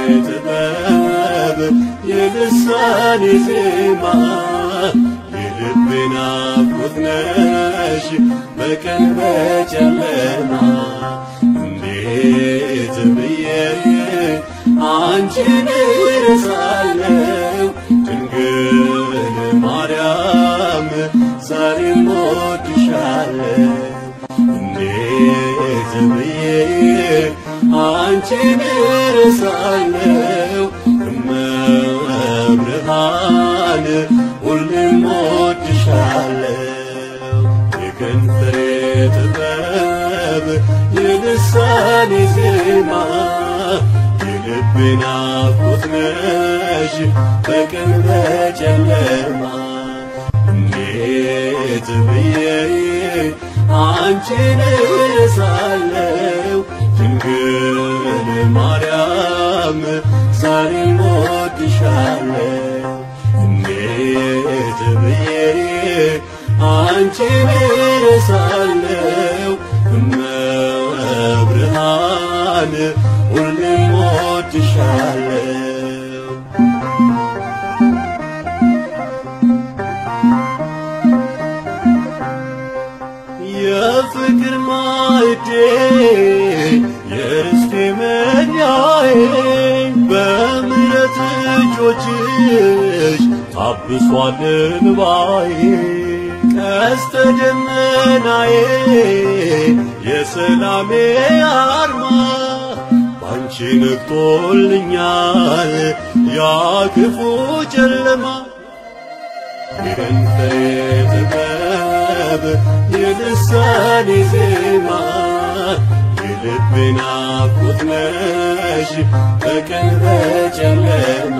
ጥበብ የልሳኔ ዜማ የልቤ ናፍቆት ነሽ በቀን በጨለማ እንዴት ብዬ አንቺን እረሳለሁ ድንግል ማርያም ዛሬም እወድሻለሁ እንዴት ብዬ አንቺን እረሳለሁ እመብርሃን ሁሌም እወድሻለሁ የከንፈሬ ጥበብ የልሳኔ ዜማ የልቤ ናፍቆት ነሽ በቀን በጨለማ እንዴት ብዬ አንቺን እረሳለሁ ድንግል ማርያም ዛሬም እወድሻለሁ እንዴት ብዬ አንቺን እረሳለሁ እመብርሃን ሁሌም እወድሻለሁ የፍቅር ማዕዴ የርስቴ መኛዬ በምሕረት እጆችሽ ታብሷል እንባዬ ቀስተ ደመናዬ የሰላሜ አርማ ባንቺ ነግቶልኛል ያ ክፉ ጨለማ የከንፈሬ ጥበብ የልሳኔ ዜማ የልቤ ናፍቆት ነሽ በቀን በጨለማ